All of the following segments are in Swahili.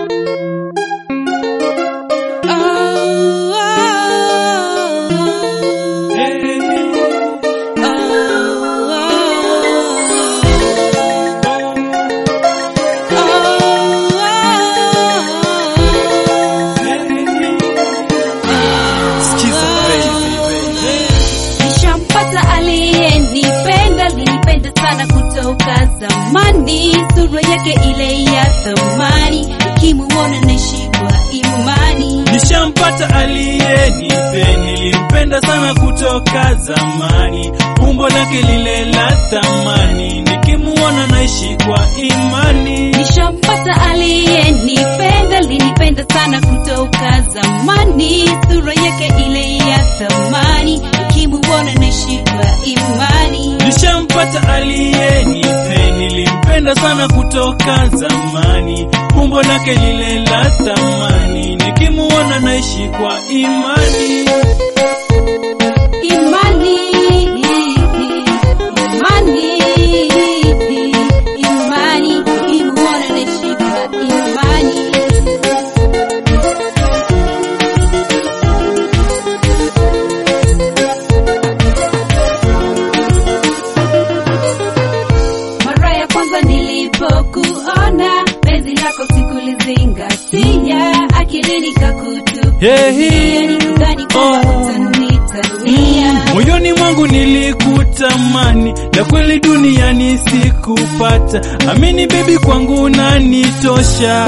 Nishampata aliyenipenda, nilipenda sana kutoka zamani, sura yake ile ya thamani, nikimuona naishi kwa imani. Nishampata aliyenipe, nilimpenda sana kutoka zamani, umbo lake lile la thamani, nikimuona naishi kwa imani. Nishampata aliyenipenda, linipenda sana kutoka zamani, sura yake ile ya thamani, nikimuona naishi kwa imani. Nishampata aliyenipe, nilimpenda sana kutoka zamani, umbo lake lile la thamani, nikimuona naishi kwa imani. Imani, imani, imani, nikimuona naishi kwa imani. Mara ya kwanza nilipokuona, penzi lako sikulizingatia, akilini kakutupitia, Hey, nikidhani kwamba Oh. utanitania. moyoni mwangu nilikutamani, la kweli duniani sikupata. Amini baby, kwangu unanitosha,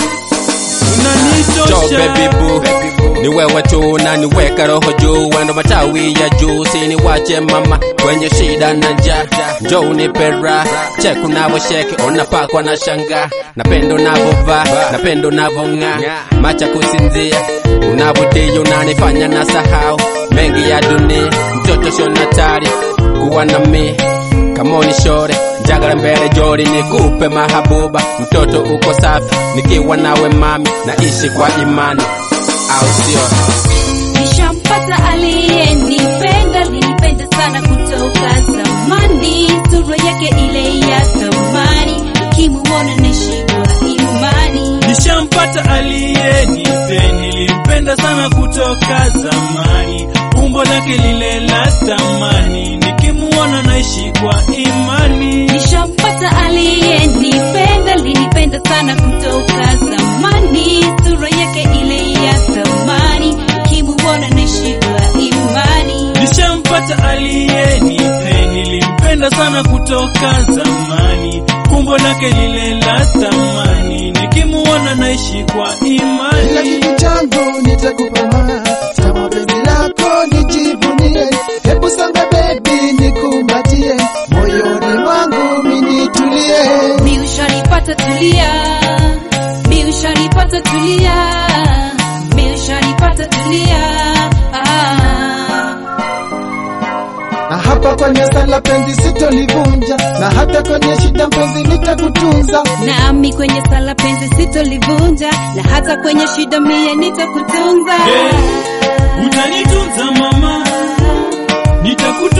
Jo unanitosha. baby boo ni wewe tu na niweka roho juu wendo matawi ya juu siniwache mama kwenye shida na njaa njo unipe raha check unavosheki unapakwa na shanga napendo unavovaa napendo unavong'aa macha kusinzia unavodia unanifanya na sahau mengi ya dunia mtoto shonatari kuwa na mi kamoni shore njagala mbele jori nikupe mahabuba mtoto uko safi nikiwa nawe mami naishi kwa imani au sio Nishampata aliyenipenda, linipenda sana kutoka zamani, sura yake ile ya thamani, nikimuona naishi kwa imani. Nishampata aliyenipe, nilimpenda sana kutoka zamani, umbo lake lile la thamani, nikimuona naishi kwa imani. Nishampata aliyenipenda, linipenda sana kutoka zamani, sura yake ile ya thamani, nikimuona naishi kwa imani. Nishampata aliyenipe, nilimpenda sana kutoka zamani, umbo lake lile la thamani, nikimuona naishi kwa Kila imani. kitu changu nitakupa ma kama penzi lako nijivunie, hebu songa baby nikumbatie, moyoni mwangu minitulie. Mi ushanipata tulia, mi ushanipata tulia, mi ushanipata tulia. Ah. Na hapa kwenye sala penzi sitolivunja, na hata kwenye shida mpenzi nitakutunza. Nami kwenye sala penzi sitolivunja, na hata kwenye shida mie nitakutunza. Hey, utanitunza mama, nitakutunza